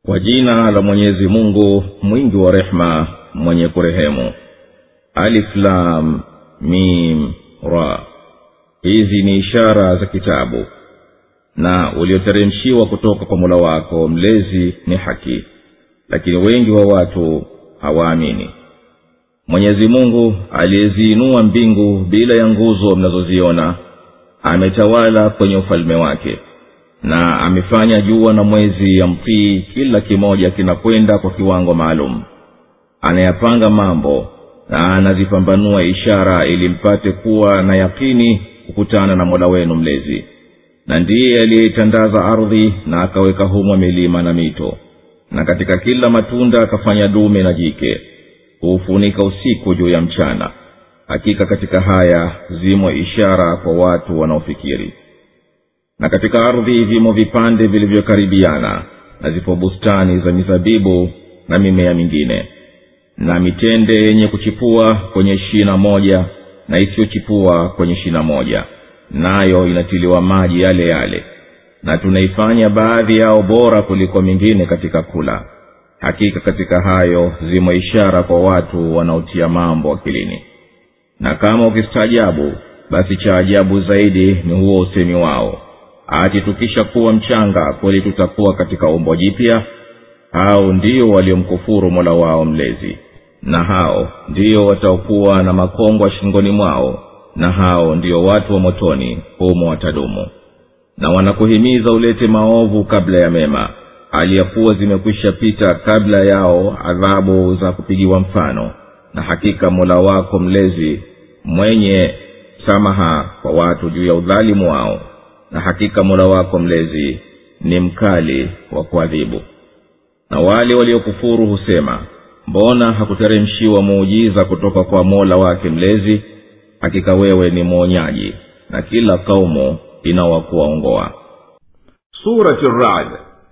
kwa jina la mwenyezi mungu mwingi wa rehema mwenye kurehemu aliflam mim ra hizi ni ishara za kitabu na ulioteremshiwa kutoka kwa mula wako mlezi ni haki lakini wengi wa watu hawaamini mwenyezi mungu aliyeziinua mbingu bila ya nguzo mnazoziona ametawala kwenye ufalme wake na amefanya jua na mwezi ya mtii kila kimoja kinakwenda kwa kiwango maalum anayapanga mambo na anazipambanua ishara ili mpate kuwa na yakini kukutana na mola wenu mlezi na ndiye aliyeitandaza ardhi na akaweka humo milima na mito na katika kila matunda akafanya dume na jike huufunika usiku juu ya mchana hakika katika haya zimo ishara kwa watu wanaofikiri na katika ardhi vimo vipande vilivyokaribiana na zipo bustani za mizabibu na mimea mingine na mitende yenye kuchipua kwenye shina moja na isiyochipua kwenye shina moja nayo inatiliwa maji yale yale na tunaifanya baadhi yao bora kuliko mingine katika kula hakika katika hayo zimo ishara kwa watu wanaotia mambo akilini na kama ukistaajabu basi cha ajabu zaidi ni huo usemi wao ati tukisha kuwa mchanga kweli tutakuwa katika umbo jipya hao ndio waliomkufuru mola wao mlezi na hao ndio wataokuwa na makongwa shingoni mwao na hao ndio watu wa motoni humo watadumu na wanakuhimiza ulete maovu kabla ya mema aliyakuwa zimekwisha pita kabla yao adhabu za kupigiwa mfano na hakika mola wako mlezi mwenye samaha kwa watu juu ya udhalimu wao na hakika mola wako mlezi ni mkali wa kuadhibu na wale waliokufuru husema mbona hakuteremshiwa muujiza kutoka kwa mola wake mlezi hakika wewe ni mwonyaji na kila kaumu inawakuwaongoa surati rad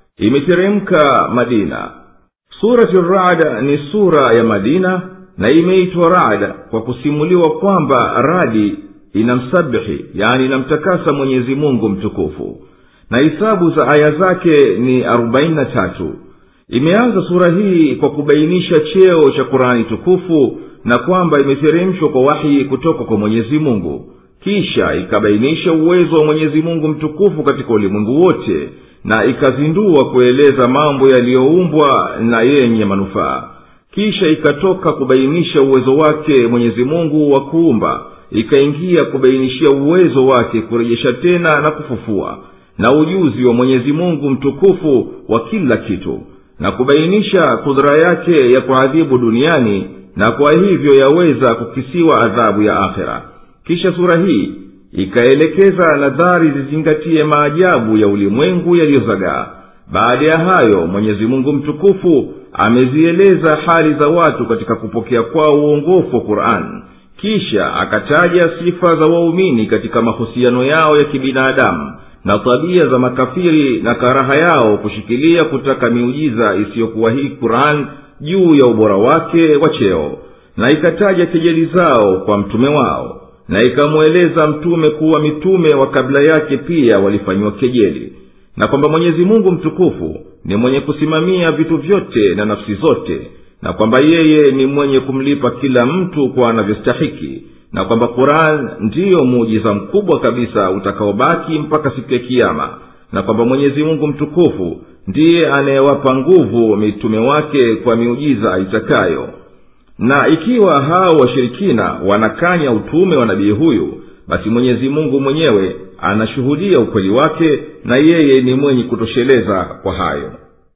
imeteremka madina surati rad ni sura ya madina na imeitwa rad kwa kusimuliwa kwamba radi inamsabihi yani inamtakasa mwenyezi mungu mtukufu na hisabu za aya zake ni arobaini na tatu imeanza sura hii kwa kubainisha cheo cha qurani tukufu na kwamba imeteremshwa kwa wahi kutoka kwa mwenyezi mungu kisha ikabainisha uwezo wa mwenyezi mungu mtukufu katika ulimwengu wote na ikazindua kueleza mambo yaliyoumbwa na yenye manufaa kisha ikatoka kubainisha uwezo wake mwenyezi mungu wa kuumba ikaingia kubainishia uwezo wake kurejesha tena na kufufua na ujuzi wa mwenyezi mungu mtukufu wa kila kitu na kubainisha kudhura yake ya kuadhibu duniani na kwa hivyo yaweza kukisiwa adhabu ya akhera kisha sura hii ikaelekeza nadhari zizingatie maajabu ya ulimwengu yaliyozagaa baada ya hayo mwenyezi mungu mtukufu amezieleza hali za watu katika kupokea kwao uongofu wa qurani kisha akataja sifa za waumini katika mahusiano yao ya kibinadamu na tabia za makafiri na karaha yao kushikilia kutaka miujiza isiyokuwa hii quran juu ya ubora wake wa cheo na ikataja kejeli zao kwa mtume wao na ikamweleza mtume kuwa mitume wa kabla yake pia walifanyiwa kejeli na kwamba mwenyezi mungu mtukufu ni mwenye kusimamia vitu vyote na nafsi zote na kwamba yeye ni mwenye kumlipa kila mtu kwa anavyostahiki na kwamba quran ndiyo muujiza mkubwa kabisa utakaobaki mpaka siku ya kiama na kwamba mwenyezi mungu mtukufu ndiye anayewapa nguvu mitume wake kwa miujiza aitakayo na ikiwa hao washirikina wanakanya utume wa nabii huyu basi mwenyezi mungu mwenyewe anashuhudia ukweli wake na yeye ni mwenye kutosheleza kwa hayo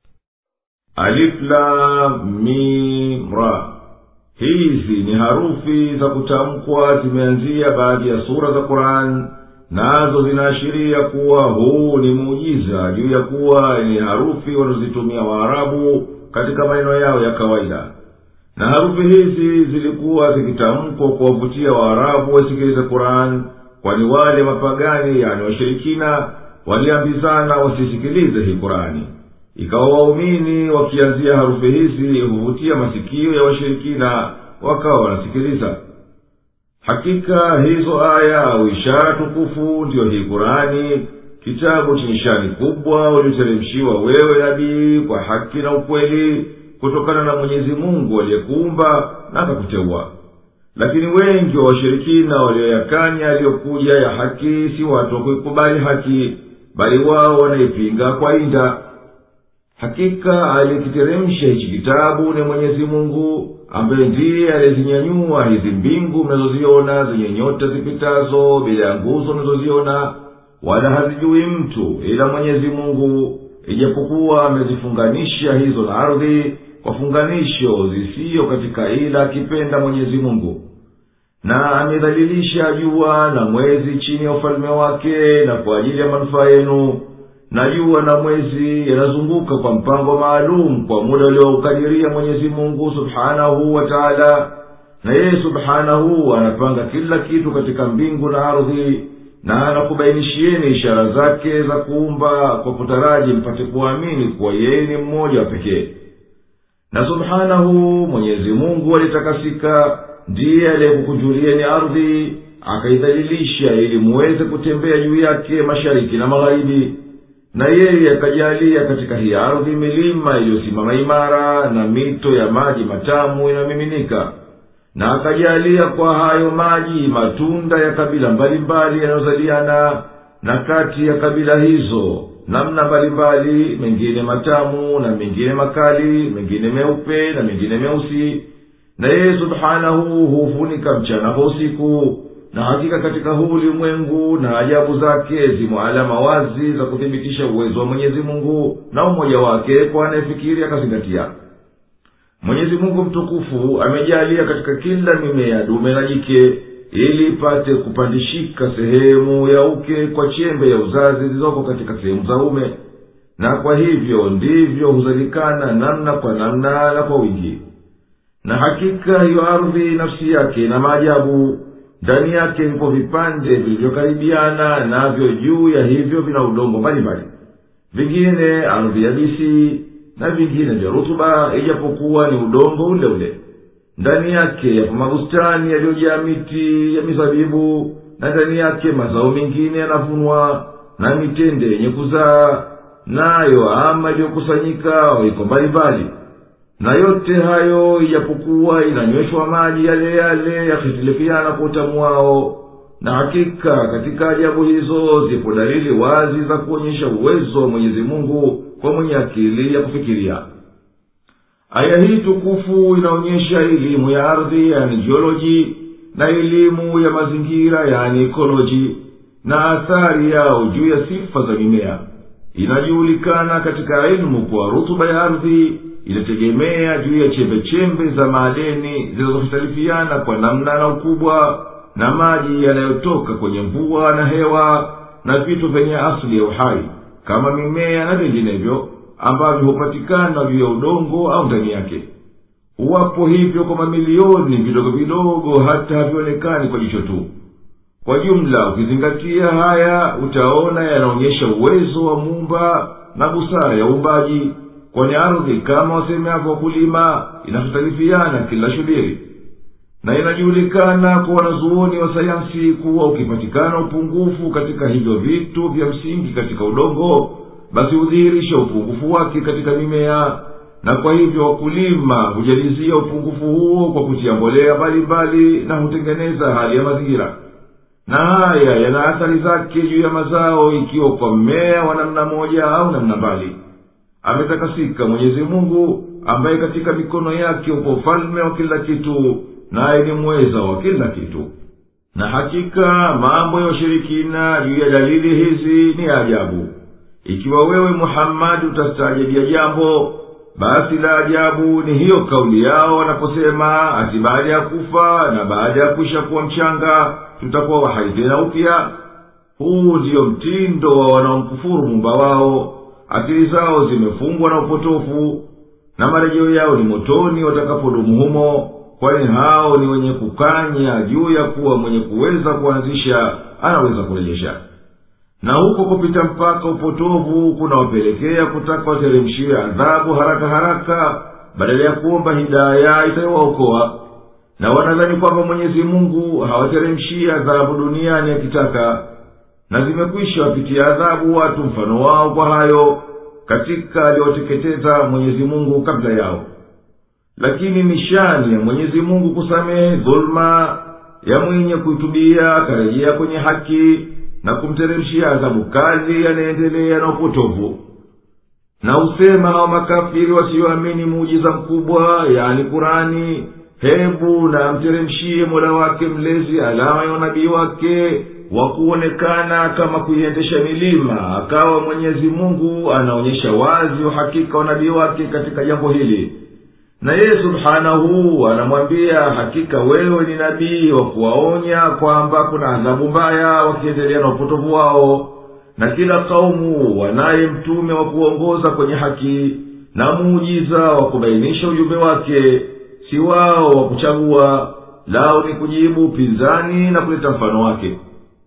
aliflamimra hizi ni harufi za kutamkwa zimeanzia baadhi ya sura za quran nazo zinaashiria kuwa huu ni muujiza juu ya kuwa ni harufi wanazozitumia waarabu katika maneno yao ya kawaida na harufi hizi zilikuwa zikitamkwa kuwavutia waarabu wasikilize quran kwani wale mapagani yani washirikina waliambizana wasisikilize hii qurani ikawa waumini wakianzia harufi hizi huvutia masikio ya washirikina wakawa wanasikiliza hakika hizo aya au ishara tukufu ndiyo hii qurani kitabu chenye shani kubwa ulioteremshiwa wewe nabii kwa haki na ukweli kutokana na mwenyezi mungu aliyekuumba na akakuteua lakini wengi wa washirikina walioyakanya yaliyokuja ya haki si watu wa kuikubali haki bali wao wanaipinga kwa inda hakika aliyekiteremsha hichi kitabu ni mwenyezi mungu ambaye ndiye aliyezinyanyua hizi mbingu mnazoziona zenye nyota zipitazo bila ya nguzo mnazoziona wala hazijui mtu ila mwenyezi mungu ijapokuwa amezifunganisha hizo na ardhi kwa funganisho zisiyo katika ila akipenda mwenyezi mungu na amedhalilisha jua na mwezi chini ya ufalme wake na kwa ajili ya manufaa yenu na jua na mwezi yanazunguka kwa mpango maalum kwa muda ulioukadiria mwenyezi mungu subhanahu wa taala na yeye subhanahu anapanga kila kitu katika mbingu na ardhi na anakubainishieni ishara zake za kuumba kwa kutaraji mpate kuamini kuwa yeye ni mmoja wa pekee na subhanahu mwenyezi mungu alitakasika ndiye aliyekukujulieni ardhi akaidhalilisha ili muweze kutembea juu yake mashariki na magharibi na yeye akajalia katika hii ardhi milima iliyosimama imara na mito ya maji matamu inayomiminika na akajalia kwa hayo maji matunda ya kabila mbalimbali yanayozaliana na kati ya kabila hizo namna mbalimbali mengine matamu na mengine makali mengine meupe na mengine meusi na yeye subhanahu huufunika mchana kwa usiku na hakika katika huu ulimwengu na ajabu zake zimo alama wazi za kuthibitisha uwezo wa mwenyezi mungu na umoja wake kwa anayefikiri akazingatia mwenyezi mungu mtukufu amejalia katika kila mimea dume na jike ili ipate kupandishika sehemu ya uke kwa chembe ya uzazi zilizoko katika sehemu za ume na kwa hivyo ndivyo huzalikana namna kwa namna na kwa wingi na hakika hiyo ardhi nafsi yake na maajabu ndani yake vipo vipande vilivyokaribiana navyo juu ya hivyo vina udongo mbalimbali vingine ardhi yabisi na vingine vya rutuba ijapokuwa ni udongo ule ule ndani yake yapo mabustani yaliyojaa miti ya mizabibu na ndani yake mazao mengine yanavunwa na mitende yenye kuzaa nayo ama iliyokusanyika iko mbalimbali na yote hayo ijapokuwa inanyweshwa maji yale yale yakihitilifiana kwa utamu wao na hakika katika ajabu hizo zipo dalili wazi za kuonyesha uwezo wa mwenyezi mungu kwa mwenye akili ya kufikiria aya hii tukufu inaonyesha elimu ya ardhi yani jioloji na elimu ya mazingira yani ekoloji na athari yao juu ya sifa za mimea inajuhulikana katika elimu kuwa rutuba ya ardhi inategemea juu ya chembechembe za maadeni zinazohitalifiana kwa namna na ukubwa na maji yanayotoka kwenye mvua na hewa na vitu vyenye asili ya uhai kama mimea na vinginevyo ambavyo hupatikana juu ya udongo au ndani yake uwapo hivyo kwa mamilioni vidogo vidogo hata havionekani kwa jicho tu kwa jumla ukizingatia haya utaona yanaonyesha uwezo wa muumba na busara ya uumbaji kwani ardhi kama wasemavyo wakulima inahitalifiana kila shubiri na inajulikana kwa wanazuoni wa sayansi kuwa ukipatikana upungufu katika hivyo vitu vya msingi katika udongo basi hudhihirisha upungufu wake katika mimea na kwa hivyo wakulima hujalizia upungufu huo kwa kutia mbolea mbalimbali na hutengeneza hali ya mazingira na haya yana athari zake juu ya mazao ikiwa kwa mmea wa namna moja au namna mbali ametakasika mwenyezi mungu ambaye katika mikono yake upo ufalme wa kila kitu naye ni mweza wa kila kitu na hakika mambo ya washirikina juu ya dalili hizi ni ajabu ikiwa wewe muhammadi utastaajabia jambo basi la ajabu ni hiyo kauli yao wanaposema ati baada ya kufa na baada ya kuisha kuwa mchanga tutakuwa wahai tena upya huu ndiyo mtindo wa wanaomkufuru mumba wao akili zao zimefungwa na upotofu na marejeo yao ni motoni watakapodumu humo kwani hao ni wenye kukanya juu ya kuwa mwenye kuweza kuanzisha anaweza kurejesha na huko kupita mpaka upotovu kunawapelekea kutaka wateremshiwe adhabu haraka haraka badala ya kuomba hidaya itayowaokoa na wanadhani kwamba mwenyezi mungu hawateremshii adhabu duniani akitaka na zimekwisha wapitia adhabu watu mfano wao kwa hayo katika aliyoteketeza mwenyezi mungu kabla yao lakini nishani ya mwenyezi mungu kusamehe dhuluma ya mwenye kuitubia akarejea kwenye haki na kumteremshia adhabu kali yanaendelea na upotovu na husema hao makafiri wasioamini muujiza mkubwa yani kurani hebu na amteremshie mola wake mlezi alama ya unabii wake wa kuonekana kama kuiendesha milima akawa mwenyezi mungu anaonyesha wazi uhakika wa nabii wake katika jambo hili na yeye subhanahu anamwambia hakika wewe ni nabii wa kuwaonya kwamba kuna adhabu mbaya wakiendelea na upotovu wao na kila kaumu wanaye mtume wa kuongoza kwenye haki na muujiza wa kubainisha ujumbe wake si wao wa kuchagua lao ni kujibu upinzani na kuleta mfano wake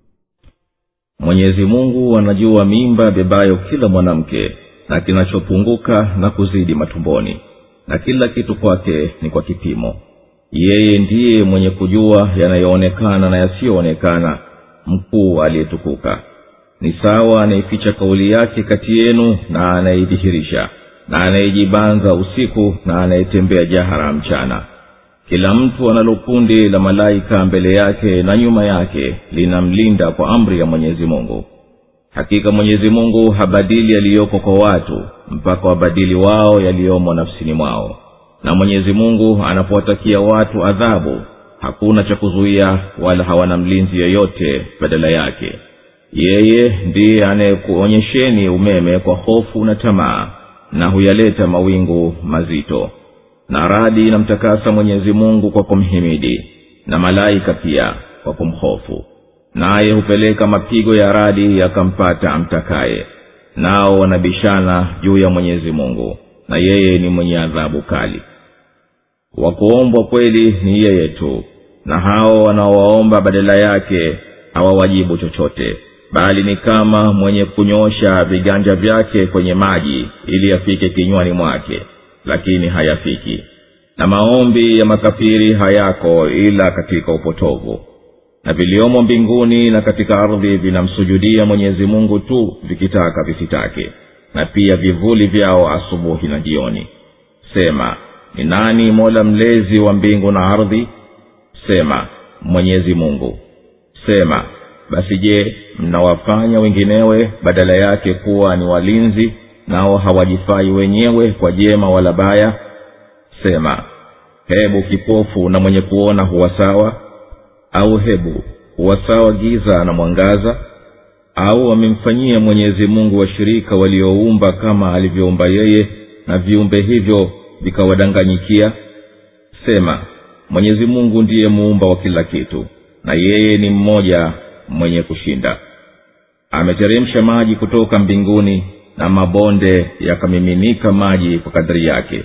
mwenyezi mungu anajua mimba bebayo kila mwanamke na kinachopunguka na kuzidi matumboni na kila kitu kwake ni kwa kipimo yeye ndiye mwenye kujua yanayoonekana na yasiyoonekana mkuu aliyetukuka ni sawa anayeficha kauli yake kati yenu na anayeidhihirisha na anayejibanza usiku na anayetembea jahara mchana kila mtu analo kundi la malaika mbele yake na nyuma yake linamlinda kwa amri ya mwenyezi mungu hakika mwenyezi mungu habadili yaliyoko kwa watu mpaka wabadili wao yaliyomo nafsini mwao na mwenyezi mungu anapowatakia watu adhabu hakuna cha kuzuia wala hawana mlinzi yeyote badala yake yeye ndiye anayekuonyesheni umeme kwa hofu na tamaa na huyaleta mawingu mazito na radi inamtakasa mwenyezi mungu kwa kumhimidi na malaika pia kwa kumhofu naye hupeleka mapigo ya radi yakampata amtakaye nao wanabishana juu ya mwenyezi mungu na yeye ni mwenye adhabu kali wakuombwa kweli ni yeye tu na hao wanaowaomba badala yake hawawajibu chochote bali ni kama mwenye kunyosha viganja vyake kwenye maji ili yafike kinywani mwake lakini hayafiki na maombi ya makafiri hayako ila katika upotovu na viliomo mbinguni na katika ardhi vinamsujudia mwenyezi mungu tu vikitaka visitake na pia vivuli vyao asubuhi na jioni sema ni nani mola mlezi wa mbingu na ardhi sema mwenyezi mungu sema basi je mnawafanya wenginewe badala yake kuwa ni walinzi nao hawajifai wenyewe kwa jema wala baya sema hebu kipofu na mwenye kuona huwa sawa au hebu huwa sawa giza na mwangaza au wamemfanyia mwenyezi mungu washirika walioumba kama alivyoumba yeye na viumbe hivyo vikawadanganyikia sema mwenyezi mungu ndiye muumba wa kila kitu na yeye ni mmoja mwenye kushinda ameteremsha maji kutoka mbinguni na mabonde yakamiminika maji kwa kadiri yake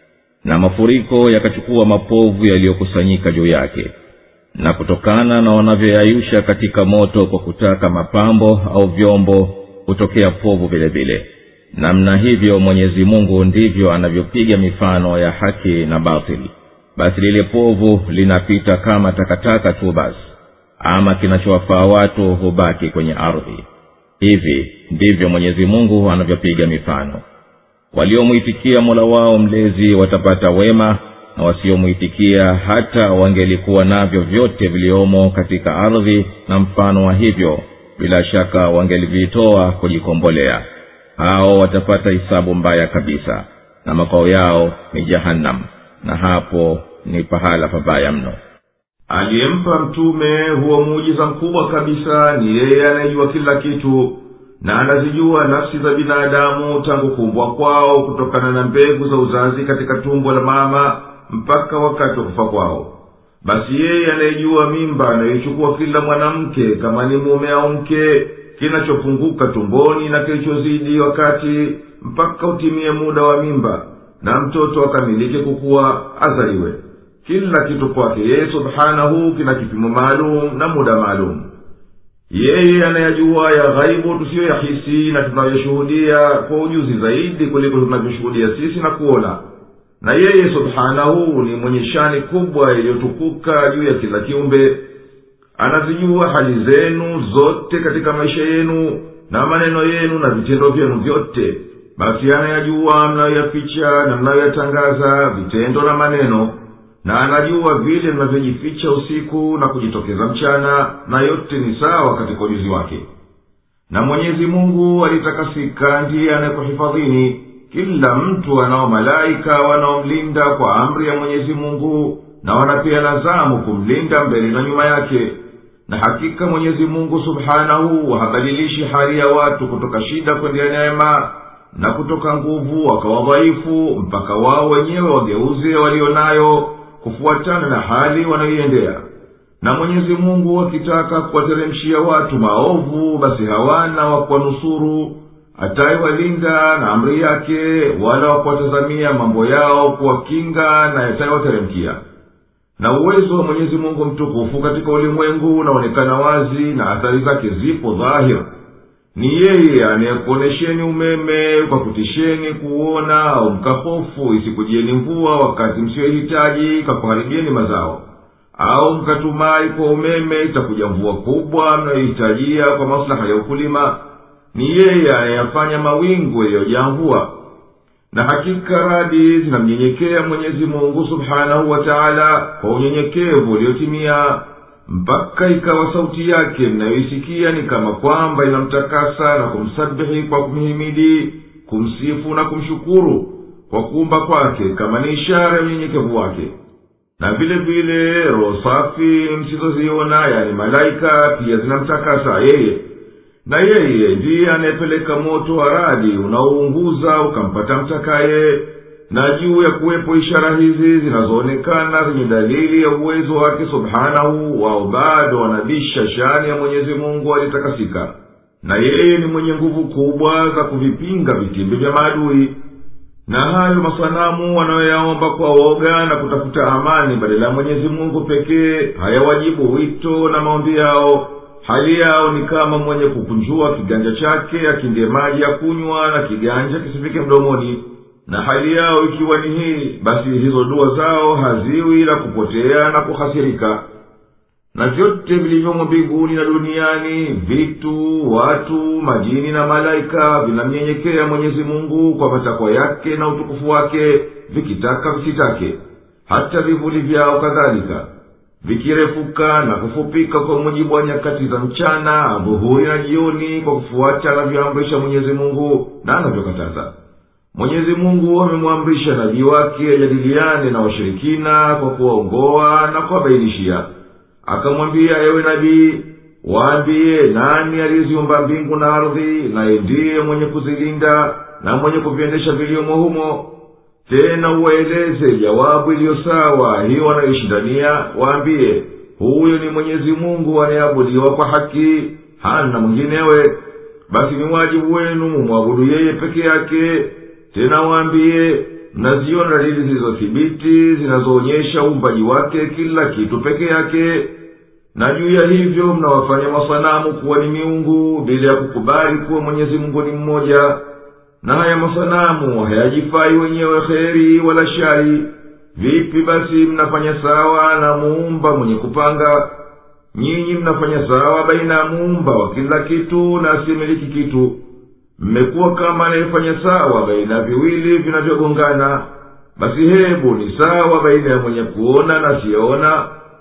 na mafuriko yakachukua mapovu yaliyokusanyika juu yake na kutokana na wanavyoyayusha katika moto kwa kutaka mapambo au vyombo hutokea povu vile vile namna hivyo mwenyezi mungu ndivyo anavyopiga mifano ya haki na batili basi lile povu linapita kama takataka tu basi ama kinachowafaa watu hubaki kwenye ardhi hivi ndivyo mwenyezi mungu anavyopiga mifano waliomwitikia mola wao mlezi watapata wema na wasiomwitikia hata wangelikuwa navyo vyote viliomo katika ardhi na mfano wa hivyo bila shaka wangelivitoa kujikombolea hao watapata hisabu mbaya kabisa na makao yao ni jahannam na hapo ni pahala pabaya mno aliyempa mtume huo muujiza mkubwa kabisa ni yeye anayejua kila kitu na anazijua nafsi za binadamu tangu kuumbwa kwao kutokana na mbegu za uzazi katika tumbo la mama mpaka wakati wa kufa kwao basi yeye anayejua mimba anayoichukua kila mwanamke kama ni mume au mke kinachopunguka tumboni na kilichozidi wakati mpaka utimie muda wa mimba na mtoto akamilike kukuwa azaliwe kila kitu kwake yeye subhanahu kina kipimo maalum na muda maalum yeye anayajua ya ghaibu tusiyoyahisi na tunayoshuhudia kwa ujuzi zaidi kuliko tunavyoshuhudia sisi na kuona na yeye subhanahu ni mwenye shani kubwa iliyotukuka juu ya kila kiumbe anazijua hali zenu zote katika maisha yenu na maneno yenu na vitendo vyenu vyote basi anayajua mnayoyaficha na mnayoyatangaza vitendo na maneno na anajua vile mnavyojificha usiku na kujitokeza mchana na yote ni sawa katika ujuzi wake na mwenyezi mungu alitakasika ndiye anayekuhifadhini kila mtu anao malaika wanaomlinda kwa amri ya mwenyezi mungu na wanapeana zamu kumlinda mbele na nyuma yake na hakika mwenyezi mungu subhanahu habadilishi hali ya watu kutoka shida kwendea neema na kutoka nguvu wakawa dhaifu mpaka wao wenyewe wageuze walio nayo kufuatana na hali wanayoiendea na mwenyezi mungu akitaka kuwateremshia watu maovu basi hawana wa kuwanusuru atayewalinda na amri yake wala wa kuwatazamia mambo yao kuwakinga na yatayewateremkia na uwezo wa mwenyezi mungu mtukufu katika ulimwengu unaonekana wazi na athari zake zipo dhahir ni yeye anayekuonesheni umeme kwa kutisheni kuona au mkahofu isikujieni mvua wakati msiyohitaji kakuharibieni mazao au mkatumai kwa umeme itakuja mvua kubwa mnayohitajia kwa maslaha ya ukulima ni yeye anayeyafanya mawingu yaliyojaa mvua na hakika radi zinamnyenyekea mwenyezi mungu subhanahu wa taala kwa unyenyekevu uliotimia mpaka ikawa sauti yake mnayoisikia ni kama kwamba inamtakasa na kumsabihi kwa kumhimidi kumsifu na kumshukuru kwa kuumba kwake kama ni ishara ya unyenyekevu wake na vile vile roho safi msizoziona yani malaika pia zinamtakasa yeye na yeye ndiye anayepeleka moto wa radi unaounguza ukampata mtakaye na juu ya kuwepo ishara hizi zinazoonekana zenye dalili ya uwezo wake subhanahu wao bado wanabisha shani ya mwenyezi mungu alitakasika na yeye ni mwenye nguvu kubwa za kuvipinga vitimbi vya maadui na hayo masanamu wanayoyaomba kwa woga na kutafuta amani badala ya mwenyezi mungu pekee hayawajibu wito na maombi yao hali yao ni kama mwenye kukunjua kiganja chake akindie maji ya kunywa na kiganja kisifike mdomoni na hali yao ikiwa ni hii basi hizo dua zao haziwi la kupotea na kuhasirika na vyote vilivyomo mbinguni na duniani vitu watu majini na malaika vinamnyenyekea mwenyezi mungu kwa matakwa yake na utukufu wake vikitaka visitake hata vivuli vyao kadhalika vikirefuka na kufupika kwa mujibu wa nyakati za mchana dhuhuri na jioni kwa kufuata anavyoamrisha mwenyezi mungu na anavyokataza mwenyezi mungu amemwamrisha nabii wake ajadiliane na washirikina kwa kuwaongoa na kuwabainishia akamwambia ewe nabii waambiye nani aliyeziumba mbingu na ardhi naye ndiye mwenye kuzilinda na mwenye kuviendesha viliomo humo tena uwaeleze jawabu iliyo sawa hiyo wanayoishindania waambiye huyo ni mwenyezi mungu anayeabudiwa kwa haki hana mwinginewe basi ni wajibu wenu mumwabudu yeye peke yake tena waambiye mnaziona dalili zilizothibiti zinazoonyesha uumbaji wake kila kitu peke yake na juu ya hivyo mnawafanya masanamu kuwa ni miungu bila ya kukubali kuwa mwenyezi mungu ni mmoja na haya masanamu hayajifai wenyewe kheri wala shari vipi basi mnafanya sawa na muumba mwenye kupanga nyinyi mnafanya sawa baina ya muumba wa kila kitu na asiyemiliki kitu mmekuwa kama anayefanya sawa baina ya viwili vinavyogongana basi hebu ni sawa baina ya mwenye kuona na asiyeona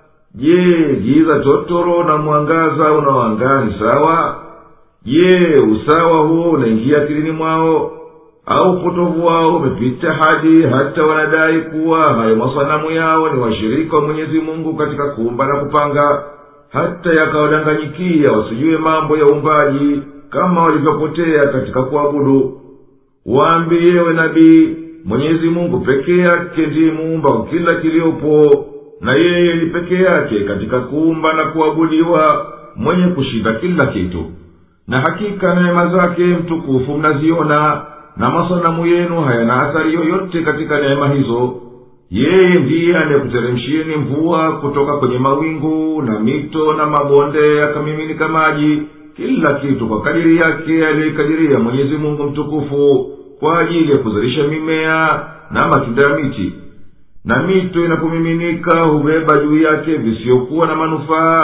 je giza totoro na mwangaza unaoangaa ni sawa je usawa huo unaingia akilini mwao au upotovu wao umepita hadi hata wanadai kuwa hayo masanamu yao ni washirika wa mwenyezi mungu katika kuumba na kupanga hata yakawadanganyikia wasijue mambo ya uumbaji kama walivyopotea katika kuabudu waambiyewe nabii mwenyezi mungu peke yake ndiye muumba wa kila kiliopo na yeye ni peke yake katika kuumba na kuabudiwa mwenye kushinda kila kitu na hakika neema zake mtukufu mnaziona na masanamu yenu hayana athari yoyote katika neema hizo yeye ndiye anayekuteremshieni mvua kutoka kwenye mawingu na mito na mabonde yakamiminika maji kila kitu kwa kadiri yake aliyoikadiria mwenyezi mungu mtukufu kwa ajili ya kuzalisha mimea na matunda ya miti na mito inapomiminika hubeba juu yake visiyokuwa na manufaa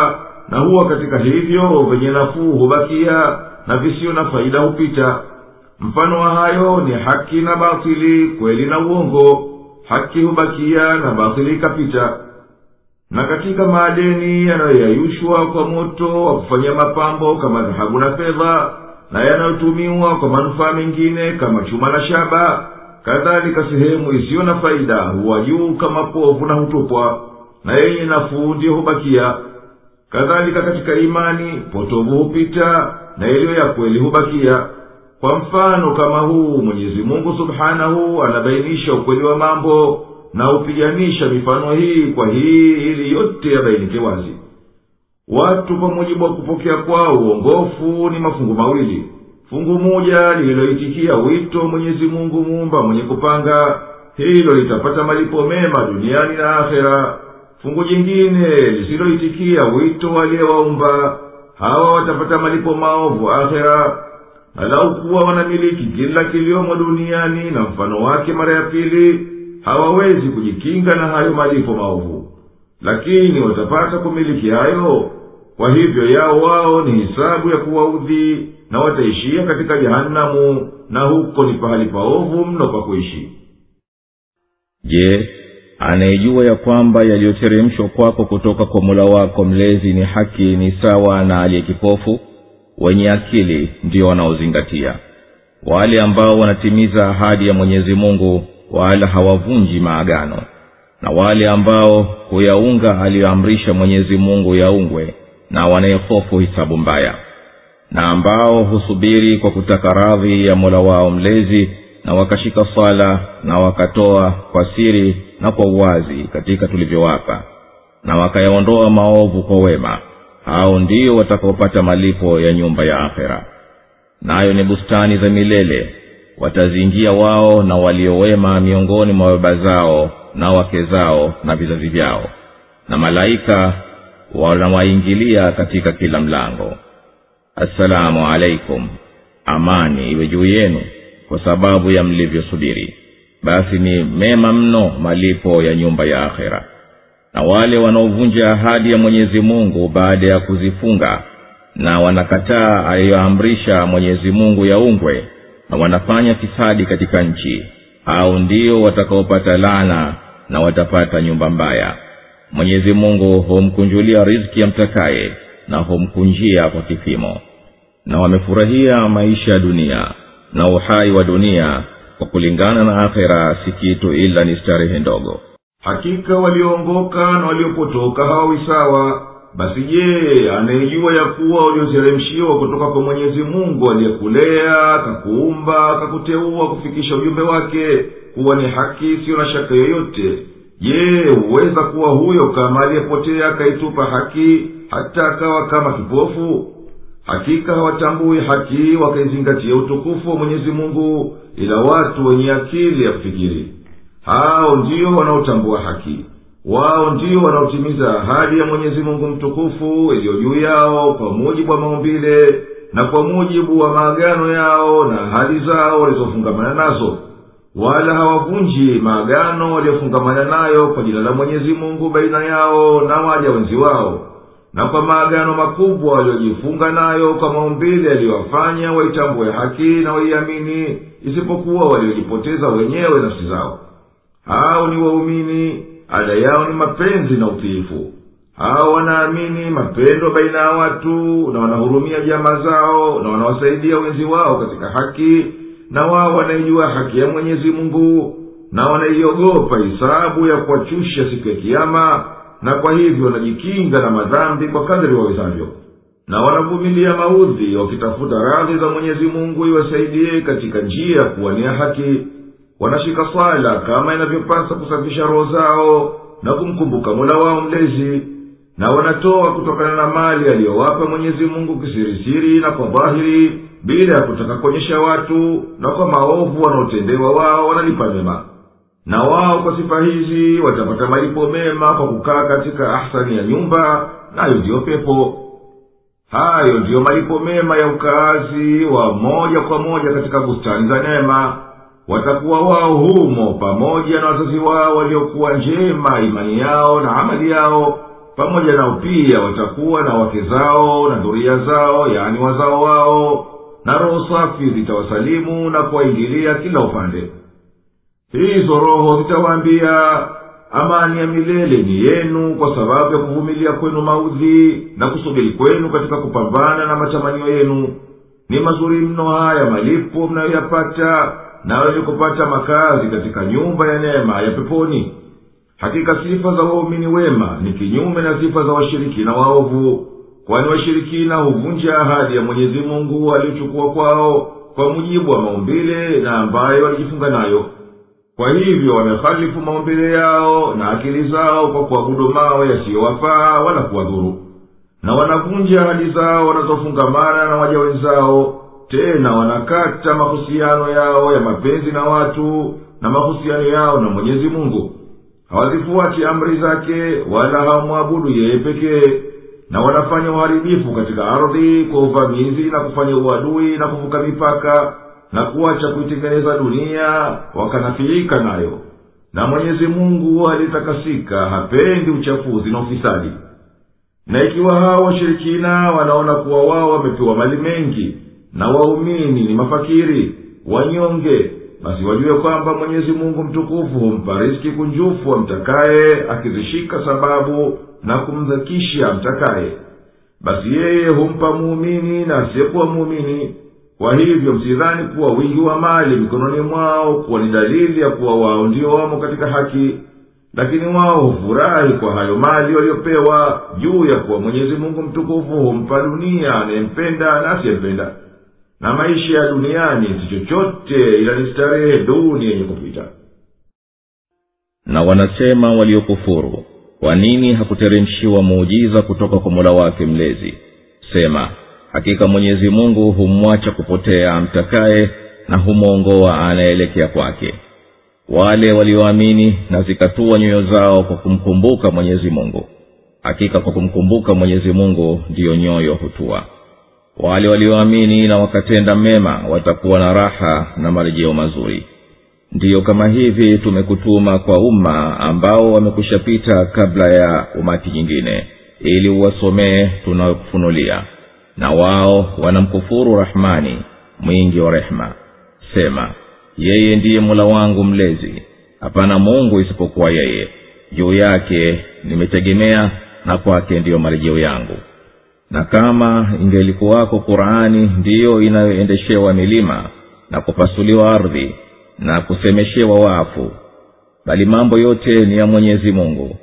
na huwa katika hivyo vyenye nafuu hubakia na visiyo na faida hupita mfano wa hayo ni haki na batili kweli na uongo haki hubakia na batili ikapita na katika maadeni yanayoyayushwa kwa moto wa kufanyia mapambo kama dhahabu na fedha na yanayotumiwa kwa manufaa mengine kama chuma na shaba kadhalika sehemu isiyo na faida huwa juu kama povu na hutupwa na yenye nafuu ndiyo hubakia kadhalika katika imani potovu hupita na yaliyo ya kweli hubakia kwa mfano kama huu mwenyezi mungu subhanahu anabainisha ukweli wa mambo na hupiganisha mifano hii kwa hii ili yote yabainike wazi watu kwa mujibu wa kupokea kwao uongofu ni mafungu mawili fungu moja lililoitikia wito mwenyezi mungu muumba mwenye kupanga hilo litapata malipo mema duniani na akhera fungu jingine lisiloitikia wito aliyewaumba hawa watapata malipo maovu akhera na lau kuwa wanamiliki kila kiliomo duniani na mfano wake mara ya pili hawawezi kujikinga na hayo malipo maovu lakini watapata kumiliki hayo kwa hivyo yao wao ni hisabu ya kuwaudhi na wataishia katika jehanamu na huko ni pahali paovu mno pa kuishi je anayejua ya kwamba yaliyoteremshwa kwako kutoka kwa mula wako mlezi ni haki ni sawa na aliye kipofu wenye akili ndio wanaozingatia wale ambao wanatimiza ahadi ya mwenyezi mungu wala hawavunji maagano na wale ambao huyaunga aliyoamrisha mwenyezi mungu yaungwe na wanayehofu hisabu mbaya na ambao husubiri kwa kutaka radhi ya mola wao mlezi na wakashika swala na wakatoa kwa siri na kwa uwazi katika tulivyowapa na wakayaondoa maovu kwa wema hao ndio watakaopata malipo ya nyumba ya akhera nayo ni bustani za milele wataziingia wao na waliowema miongoni mwa baba zao na wake zao na vizazi vyao na malaika wanawaingilia katika kila mlango assalamu alaikum amani iwe juu yenu kwa sababu ya mlivyosubiri basi ni mema mno malipo ya nyumba ya akhera na wale wanaovunja ahadi ya mwenyezi mungu baada ya kuzifunga na wanakataa aliyoamrisha mwenyezi mungu yaungwe na wanafanya fisadi katika nchi au ndio watakaopata lana na watapata nyumba mbaya mwenyezi mungu humkunjulia riziki amtakaye na humkunjia kwa kipimo na wamefurahia maisha ya dunia na uhai wa dunia kwa kulingana na akhera si kitu ila ni starehe ndogo hakika walioongoka na waliopotoka hawawi sawa basi je anayejua ya kuwa ulioteremshiwa kutoka kwa mwenyezi mungu aliyekulea akakuumba akakuteua kufikisha ujumbe wake kuwa ni haki isiyo na shaka yoyote je huweza kuwa huyo kama aliyepotea akaitupa haki hata akawa kama kipofu hakika hawatambui haki wakaizingatia utukufu wa mwenyezi mungu ila watu wenye akili ya kufikiri hao ndio wanaotambua haki wao ndio wanaotimiza ahadi ya mwenyezi mungu mtukufu iliyo juu yao kwa mujibu wa maumbile na kwa mujibu wa maagano yao na ahadi zao walizofungamana nazo wala hawavunji maagano waliofungamana nayo kwa jina la mwenyezi mungu baina yao na waja wenzi wao na kwa maagano makubwa waliojifunga nayo kwa maumbile yaliyowafanya waitambue haki na waiamini isipokuwa waliojipoteza wenyewe nafsi zao hao ni waumini ada yao ni mapenzi na utiifu hao wanaamini mapendo baina ya watu na wanahurumia jamaa zao na wanawasaidia wenzi wao katika haki na wao wanaijua haki ya mwenyezi mungu na wanaiogopa hisabu ya kuwachusha siku ya kiama na kwa hivyo wanajikinga na madhambi kwa kadri wawezavyo na wanavumilia maudhi wakitafuta radhi za mwenyezi mungu iwasaidie katika njia ya kuwania haki wanashika swala kama inavyopasa kusafisha roho zao na kumkumbuka mola wao mlezi na wanatoa kutokana na mali aliyowapa mwenyezi mungu kisirisiri na kwa dhahiri bila ya kutaka kuonyesha watu na kwa maovu wanaotendewa wao wanalipa mema na wao kwa sifa hizi watapata malipo mema kwa kukaa katika ahsani ya nyumba nayo ndiyo pepo hayo ndiyo malipo mema ya ukaazi wa moja kwa moja katika bustani za neema watakuwa wao humo pamoja na wazazi wao waliokuwa njema imani yao na amali yao pamoja nao pia watakuwa na wake zao na dhuria zao yaani wazao wao na roho safi zitawasalimu na kuwaingilia kila upande hizo roho zitawaambia amani ya milele ni yenu kwa sababu ya kuvumilia kwenu maudhi na kusubiri kwenu katika kupambana na matamanio yenu ni mazuri mno haya malipo mnayoyapata na wenye kupata makazi katika nyumba ya neema ya peponi hakika sifa za waumini wema ni kinyume na sifa za washirikina waovu kwani washirikina huvunja ahadi ya mwenyezi mungu aliyochukua kwao kwa mujibu wa maumbile na ambayo walijifunga nayo kwa hivyo wamehalifu maumbile yao na akili zao kwa kuabudu mawe yasiyowafaa wala kuwadhuru na wanavunja ahadi zao wanazofungamana na waja wenzao tena wanakata mahusiano yao ya mapenzi na watu na mahusiano yao na mwenyezi mungu hawazifuati amri zake wala hawamwabudu yeye pekee na wanafanya uharibifu katika ardhi kwa uvamizi na kufanya uadui na kuvuka mipaka na kuacha kuitengeneza dunia wakanafiika nayo na mwenyezi mungu aliyetakasika hapendi uchafuzi na ufisadi na ikiwa hao washirikina wanaona kuwa wao wamepewa mali mengi na waumini ni mafakiri wanyonge basi wajue kwamba mwenyezi mungu mtukufu humpa riski kunjufu amtakaye akizishika sababu na kumdhakisha amtakaye basi yeye humpa muumini na asiyekuwa muumini kwa hivyo msidhani kuwa wingi wa mali mikononi mwao kuwa ni dalili ya kuwa wao ndio wamo katika haki lakini wao hufurahi kwa hayo mali waliopewa juu ya kuwa mwenyezi mungu mtukufu humpa dunia anayempenda na asiyempenda na maisha ya duniani si chochote ila ni starehe duni yenye kupita na wanasema waliokufuru kwa nini hakuteremshiwa muujiza kutoka kwa mola wake mlezi sema hakika mwenyezi mungu humwacha kupotea amtakaye na humwongoa anayeelekea kwake wale walioamini na zikatua nyoyo zao kwa kumkumbuka mwenyezi mungu hakika kwa kumkumbuka mwenyezi mungu ndiyo nyoyo hutua wale walioamini na wakatenda mema watakuwa na raha na marejeo mazuri ndiyo kama hivi tumekutuma kwa umma ambao wamekushapita kabla ya umati nyingine ili uwasomee tunayokufunulia na wao wanamkufuru rahmani mwingi wa rehema sema yeye ndiye mola wangu mlezi hapana mungu isipokuwa yeye juu yake nimetegemea na kwake ndiyo marejeo yangu na kama ingelikuwako qurani ndiyo inayoendeshewa milima na kupasuliwa ardhi na kusemeshewa wafu bali mambo yote ni ya mwenyezi mungu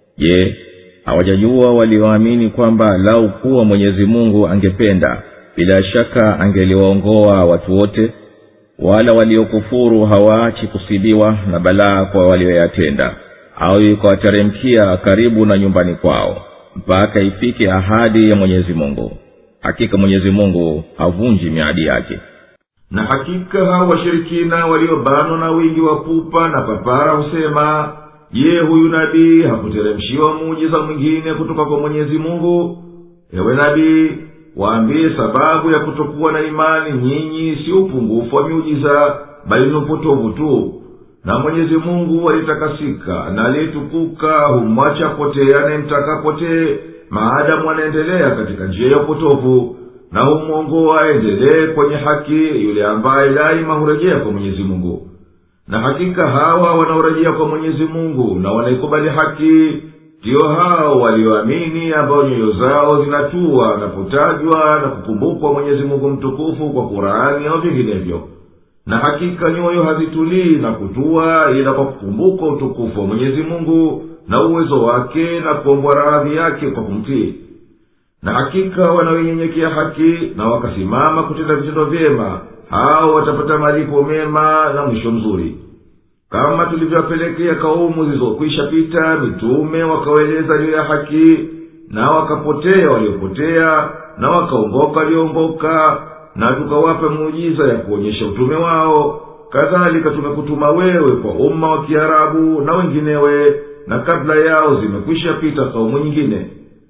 je hawajajua walioamini kwamba lau kuwa mwenyezi mungu angependa bila shaka angeliwaongoa watu wote wala waliokufuru hawaachi kusibiwa na balaa kwa walioyatenda au ikawateremkia karibu na nyumbani kwao mpaka ifike ahadi ya mwenyezi mungu hakika mwenyezi mungu havunji miadi yake na hakika hao washirikina waliobanwa na wingi wa pupa na papara husema je huyu nabii hakuteremshiwa muujiza mwingine kutoka kwa mwenyezi mungu ewe nabii waambie sababu ya kutokuwa na imani nyinyi si upungufu wa miujiza bali ni upotovu tu na mwenyezi mungu alitakasika na aliyetukuka humwacha potee anayemtaka potee maadamu anaendelea katika njia ya upotovu na humwongoa aendelee kwenye haki yule ambaye daima hurejea kwa mwenyezi mungu na hakika hawa wanaorejea kwa mwenyezi mungu na wanaikubali haki ndiyo hao walioamini ambao nyoyo zao zinatua wanapotajwa na kukumbukwa mwenyezi mungu mtukufu kwa kurani au vinginevyo na hakika nyoyo hazitulii na kutua ila kwa kukumbuka utukufu wa mwenyezi mungu na uwezo wake na kuombwa radhi yake kwa kumtii na hakika wanaoinyenyekea haki na wakasimama kutenda vitendo vyema hao watapata malipo mema na mwisho mzuri kama tulivyowapelekea kaumu zilizokwisha pita mitume wakawaeleza juu ya haki na wakapotea waliopotea na wakaongoka walioongoka na tukawapa muujiza ya kuonyesha utume wao kadhalika tumekutuma wewe kwa umma wa kiarabu na wenginewe na kabla yao zimekwisha pita kaumu nyingine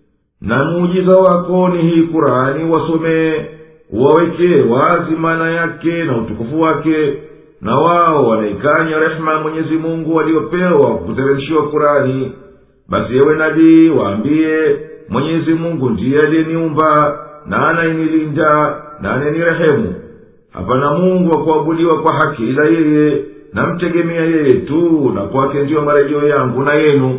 na muujiza wako ni hii kurani wasomee uwawekee wazi maana yake na utukufu wake na wao wanaikanya rehema ya mwenyezi mungu waliopewa kuteremshiwa kurani basi ewe nabii waambiye mwenyezi mungu ndiye aliyeniumba na anayenilinda na anayenirehemu hapana mungu wa kuabudiwa kwa haki ila yeye namtegemea yeye tu na kwake ndiyo marejeo yangu na yenu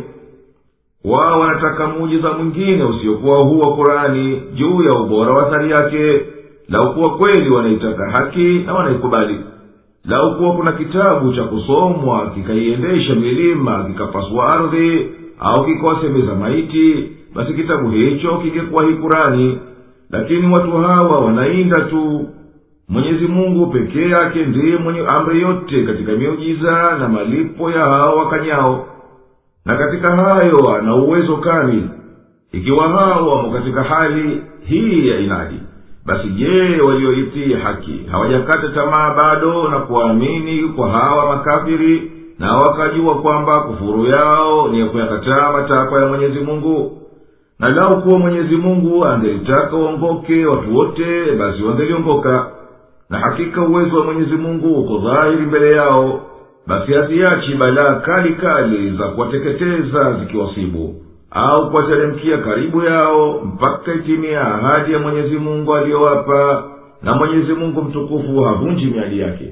wao wanataka muujiza mwingine usiokuwa huu wa kurani juu ya ubora wa athari yake lau kuwa kweli wanaitaka haki na wanaikubali lau kuwa kuna kitabu cha kusomwa kikaiendesha milima kikapasua ardhi au kikawasemeza maiti basi kitabu hicho kingekuwa hii kurani lakini watu hawa wanainda tu mwenyezi mungu pekee yake ndiye mwenye amri yote katika miujiza na malipo ya hao wakanyao na katika hayo ana uwezo kamili ikiwa hao wamo katika hali hii ya inadi basi je walioitii haki hawajakata tamaa bado na kuamini kwa hawa makafiri na wakajua kwamba kufuru yao ni ya kuyakataa matakwa ya mwenyezi mungu na lau kuwa mwenyezi mungu angelitaka waongoke watu wote basi wangeliongoka na hakika uwezo wa mwenyezi mungu uko dhahiri mbele yao basi haziachi balaa kali kali za kuwateketeza zikiwasibu au kuwateremkia karibu yao mpaka itimia ahadi ya mwenyezi mungu aliyowapa na mwenyezi mungu mtukufu havunji miadi yake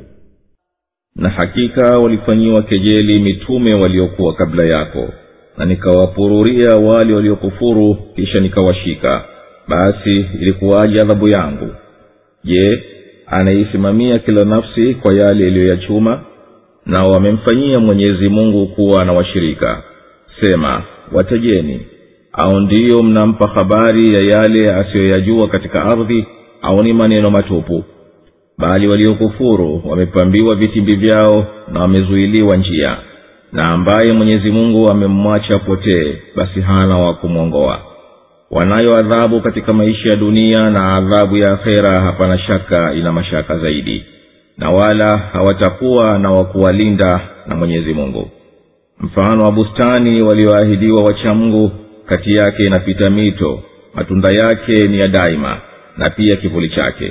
na hakika walifanyiwa kejeli mitume waliokuwa kabla yako na nikawapururia wale waliokufuru kisha nikawashika basi ilikuwaje adhabu yangu je anaisimamia kila nafsi kwa yale iliyoyachuma na wamemfanyia mwenyezi mungu kuwa na washirika sema watajeni au ndiyo mnampa habari ya yale asiyoyajua katika ardhi au ni maneno matupu bali waliokufuru wamepambiwa vitimbi vyao na wamezuiliwa njia na ambaye mwenyezi mungu amemwacha potee basi hana wa kumwongoa wanayo adhabu katika maisha ya dunia na adhabu ya akhera hapana shaka ina mashaka zaidi na wala hawatakuwa na wakuwalinda na mwenyezi mungu mfano wa bustani walioahidiwa wachamngu kati yake inapita mito matunda yake ni ya daima na pia kivuli chake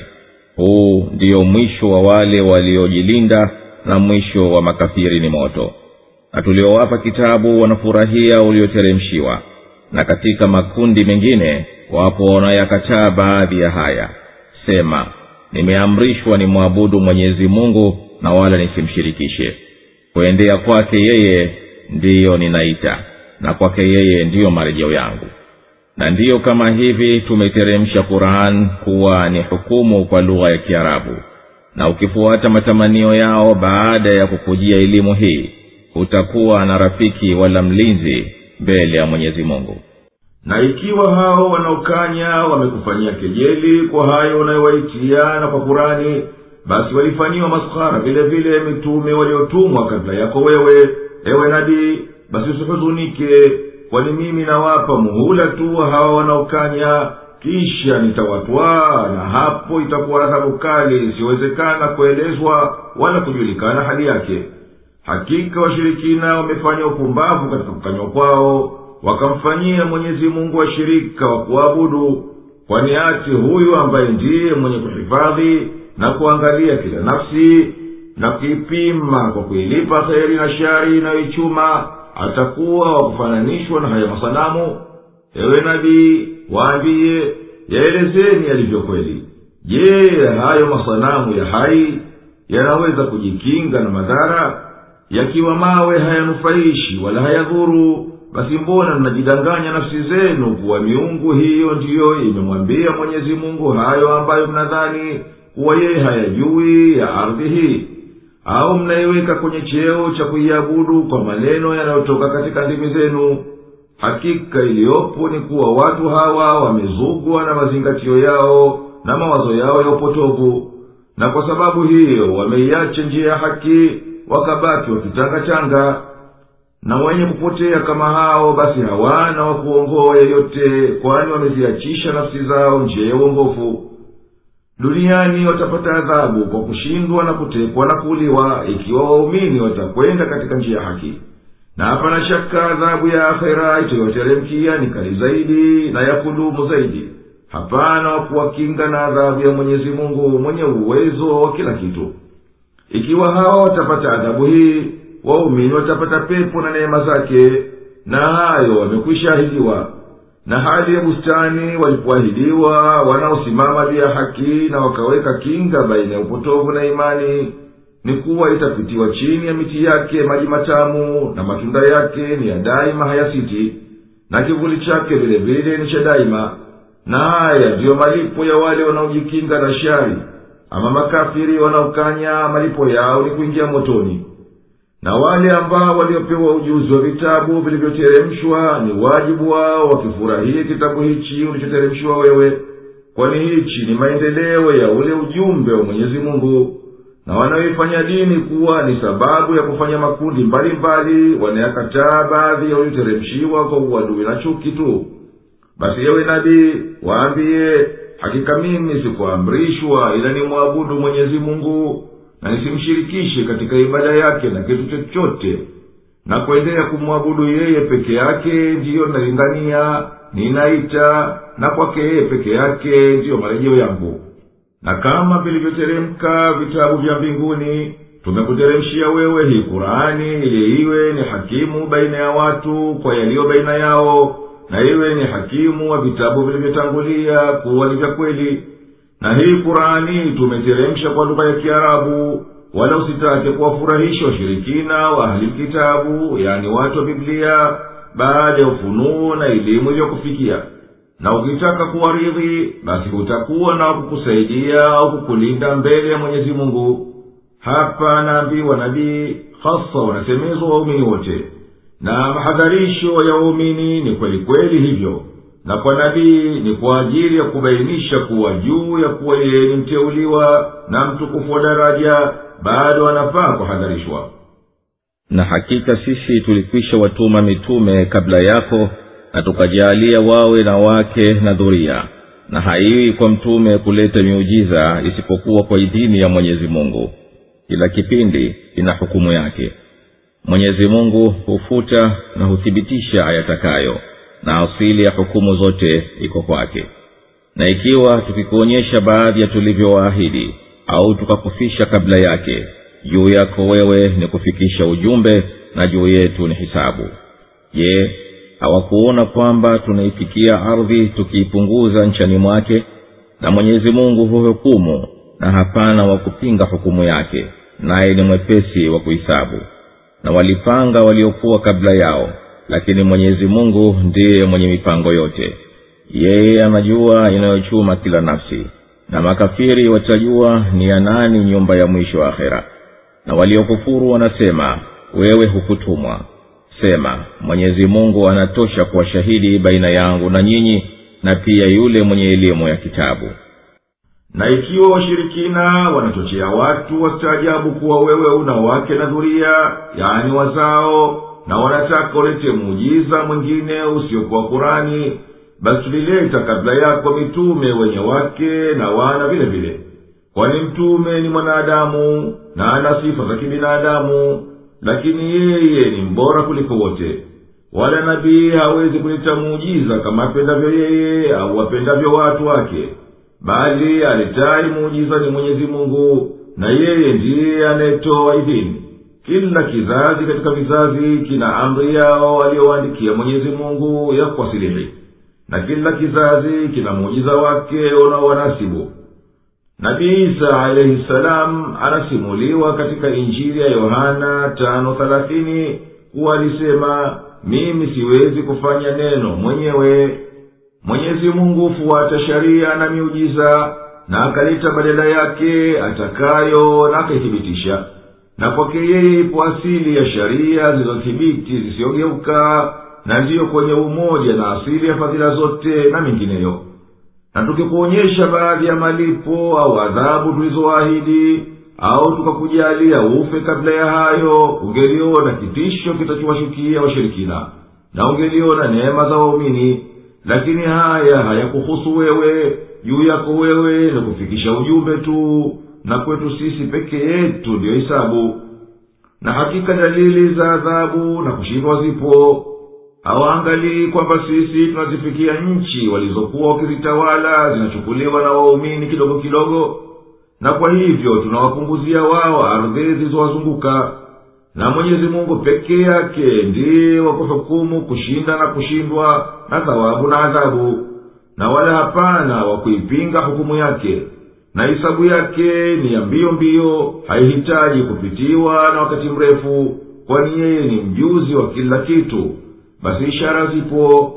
huu ndiyo mwisho wa wale waliojilinda na mwisho wa makafiri ni moto na tuliowapa kitabu wanafurahia ulioteremshiwa na katika makundi mengine wapo wanayakataa baadhi ya haya sema nimeamrishwa ni mwabudu mwenyezi mungu na wala nisimshirikishe kuendea kwake yeye ndiyo ninaita na kwake yeye ndiyo marejeo yangu na ndiyo kama hivi tumeteremsha quran kuwa ni hukumu kwa lugha ya kiarabu na ukifuata matamanio yao baada ya kukujia elimu hii utakuwa na rafiki wala mlinzi mbele ya mwenyezi mungu na ikiwa hao wanaokanya wamekufanyia kejeli kwa hayo unayowaitia na kwa kurani basi walifanyiwa maskhara vile vile mitume waliotumwa kabla yako wewe ewe nabii basi usihuzunike kwani mimi nawapa muhula tu hawa wanaokanya kisha nitawatwaa na hapo itakuwa adhabu kali isiyowezekana kuelezwa wala kujulikana hali yake hakika washirikina wamefanya upumbavu katika kukanywa kwao wakamfanyia mwenyezi mungu washirika wa kuabudu kwani ati huyu ambaye ndiye mwenye kuhifadhi na kuangalia kila nafsi na kuipima kwa kuilipa kheri na shari inayoichuma atakuwa wa kufananishwa na haya masanamu ewe nabii waambiye yaelezeni yalivyo kweli je hayo masanamu ya hai yanaweza kujikinga na madhara yakiwa mawe hayanufaishi wala hayadhuru basi mbona mnajidanganya nafsi zenu kuwa miungu hiyo ndiyo imemwambia mwenyezi mungu hayo ambayo mnadhani kuwa yeye hayajui ya ardhi hii au mnaiweka kwenye cheo cha kuiabudu kwa maneno yanayotoka katika ndimi zenu hakika iliyopo ni kuwa watu hawa wamezugwa na mazingatio yao na mawazo yao ya upotovu na kwa sababu hiyo wameiacha njia ya haki wakabaki wakichangachanga na wenye kupotea kama hao basi hawana wa kuongoa yeyote kwani wameziachisha nafsi zao njia ya uongofu duniani watapata adhabu kwa kushindwa na kutekwa na kuuliwa ikiwa waumini watakwenda katika njia ya haki na hapana shaka adhabu ya akhera itayoteremkia ni kali zaidi na ya kudumu zaidi hapana wa kuwakinga na adhabu ya mwenyezi mungu mwenye uwezo wa kila kitu ikiwa hawa watapata adhabu hii waumini watapata pepo na neema zake na hayo wamekwisha ahidiwa na hali ya bustani walipoahidiwa wanaosimama juu ya haki na wakaweka kinga baina ya upotovu na imani ni kuwa itapitiwa chini ya miti yake maji matamu na matunda yake ni ya daima hayasiti na kivuli chake vile vile ni cha daima na haya ndiyo malipo ya wale wanaojikinga na shari ama makafiri wanaokanya malipo yao ni kuingia motoni na wale ambao waliopewa ujuzi wa vitabu vilivyoteremshwa ni wajibu wao wakifurahie kitabu hichi ulichoteremshwa wewe kwani hichi ni maendeleo ya ule ujumbe wa mwenyezi mungu na wanaoifanya dini kuwa ni sababu ya kufanya makundi mbalimbali wanayakataa baadhi ya ulioteremshiwa kwa uadui na chuki tu basi yewe nabii waambiye hakika mimi sikuamrishwa ila nimwabudu mwenyezi mungu na nisimshirikishe katika ibada yake na kitu chochote na kuendelea kumwabudu yeye peke yake ndiyo nalingania ninaita na kwake yeye peke yake ndiyo marejeo yangu na kama vilivyoteremka vitabu vya mbinguni tumekuteremshia wewe hii kurani ili iwe ni hakimu baina ya watu kwa yaliyo baina yao na iwe ni hakimu wa vitabu vilivyotangulia kuwa ni vya kweli na hii kurani tumeteremsha kwa lugha ya kiarabu wala usitake kuwafurahisha washirikina wa ahli kitabu yani watu wa biblia baada ya ufunuo na elimu iliyokufikia na ukitaka kuwaridhi basi hutakuwa na kukusaidia au kukulinda mbele ya mwenyezi mungu hapa naambiwa nabii hasa wanasemezwa waumini wote na mahadharisho ya waumini ni kweli kweli hivyo na kwa nabii ni kwa ajili ya kubainisha kuwa juu ya kuwa yeye ni mteuliwa na mtukufu wa daraja bado anafaa kuhadharishwa na hakika sisi tulikwisha watuma mitume kabla yako na tukajaalia wawe na wake na dhuria na haiwi kwa mtume kuleta miujiza isipokuwa kwa idhini ya mwenyezi mungu kila kipindi ina hukumu yake mwenyezi mungu hufuta na huthibitisha ayatakayo na asili ya hukumu zote iko kwake na ikiwa tukikuonyesha baadhi ya tulivyowaahidi au tukakufisha kabla yake juu yako wewe ni kufikisha ujumbe na juu yetu ni hisabu je hawakuona kwamba tunaifikia ardhi tukiipunguza nchani mwake na mwenyezi mungu huhukumu na hapana wa kupinga hukumu yake naye ni mwepesi wa kuhisabu na walipanga waliokuwa kabla yao lakini mwenyezi mungu ndiye mwenye mipango yote yeye anajua inayochuma kila nafsi na makafiri watajua ni ya nani nyumba ya mwisho wa akhera na waliokufuru wanasema wewe hukutumwa sema mwenyezi mungu anatosha kuwa shahidi baina yangu na nyinyi na pia yule mwenye elimu ya kitabu na ikiwa washirikina wanachochea watu wastaajabu kuwa wewe una wake na dhuria yaani wazao na wanataka ulete muujiza mwingine usiokuwa kurani basi tulileta kabla yako mitume wenye wake na wana vile vile kwani mtume ni mwanadamu na ana sifa za kibinadamu lakini yeye ni mbora kuliko wote wala nabii hawezi kuleta muujiza kama apendavyo yeye au wapendavyo watu wake bali aletaye muujiza ni mwenyezi mungu na yeye ndiye anayetoa idhini kila kizazi katika vizazi kina amri yao aliyowaandikia mwenyezi mungu ya kuwasilihi na kila kizazi kina muujiza wake unaowanasibu nabii isa alaihi salam anasimuliwa katika injili ya yohana tano thelathini kuwa alisema mimi siwezi kufanya neno mwenyewe mwenyezi mungu hufuata sharia na miujiza na akaleta badala yake atakayo na akaithibitisha na kwake yeye ipo asili ya sharia zilizothibiti zisiyogeuka na ndiyo kwenye umoja na asili ya fadhila zote na mingineyo na tukikuonyesha baadhi ya malipo au adhabu tulizoahidi au tukakujalia ufe kabla ya hayo ungeliona kitisho kitachowashukia washirikina na ungeliona neema za waumini lakini haya hayakuhusu wewe juu yako wewe ni kufikisha ujumbe tu na kwetu sisi peke yetu ndiyo hisabu na hakika dalili za adhabu na kushindwa zipo hawaangalii kwamba sisi tunazifikia nchi walizokuwa wakizitawala zinachukuliwa na waumini kidogo kidogo na kwa hivyo tunawapunguzia wao ardhi zilizowazunguka na mwenyezi mungu pekee yake ndiye wa kuhukumu kushinda na kushindwa na thawabu na adhabu na wala hapana wa kuipinga hukumu yake na hisabu yake ni ya mbio mbio haihitaji kupitiwa na wakati mrefu kwani yeye ni mjuzi wa kila kitu basi ishara zipo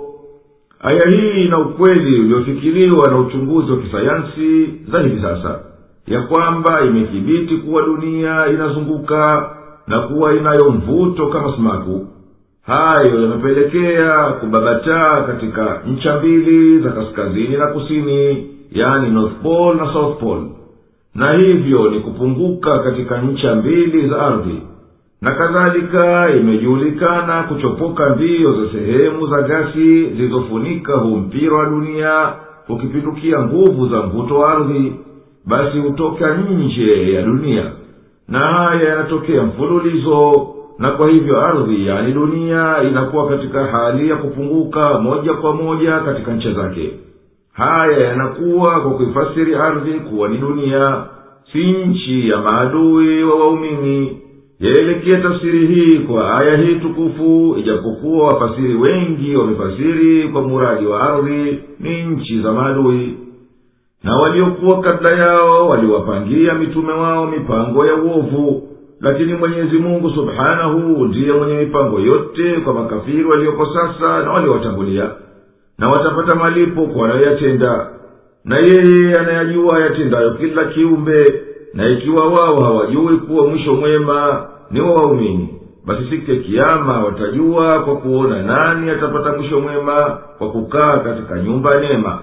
aya hii ina ukweli uliofikiriwa na uchunguzi wa kisayansi za hivi sasa ya kwamba imethibiti kuwa dunia inazunguka na kuwa inayo mvuto kama sumaku hayo yamepelekea kubabataa katika ncha mbili za kaskazini na kusini yani north pole na south pole na hivyo ni kupunguka katika ncha mbili za ardhi na kadhalika imejulikana kuchopoka mbio za sehemu za gasi zilizofunika huu mpira wa dunia ukipindukia nguvu za mvuto wa ardhi basi hutoka nje ya dunia na haya yanatokea mfululizo na kwa hivyo ardhi yani dunia inakuwa katika hali ya kupunguka moja kwa moja katika ncha zake haya yanakuwa kwa kuifasiri ardhi kuwa ni dunia si nchi ya maadui wa waumini yaelekea tafsiri hii kwa aya hii tukufu ijapokuwa wafasiri wengi wamefasiri kwa muradi wa ardhi ni nchi za maadui na waliokuwa kabla yao waliwapangia mitume wao mipango ya uovu lakini mwenyezi mungu subhanahu ndiye mwenye mipango yote kwa makafiri walioko sasa na waliowatangulia na watapata malipo kwa wanayoyatenda na yeye anayajua yatendayo kila kiumbe na ikiwa wao hawajui kuwa mwisho mwema ni wa waumini basi siku ya kiama watajua kwa kuona nani atapata mwisho mwema kwa kukaa katika nyumba ya neema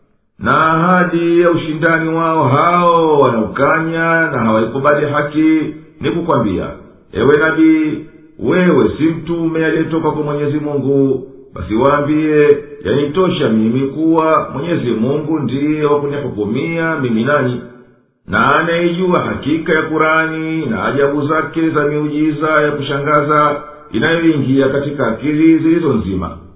na ahadi ya ushindani wao hao wanaokanya na hawaikubali haki ni kukwambia ewe nabii wewe si mtume aliyetoka kwa mwenyezi mungu basi waambiye yanitosha mimi kuwa mwenyezi mungu ndiye wa kunihukumia mimi nanyi na anayeijua hakika ya kurani na ajabu zake za miujiza ya kushangaza inayoingia katika akili zilizo nzima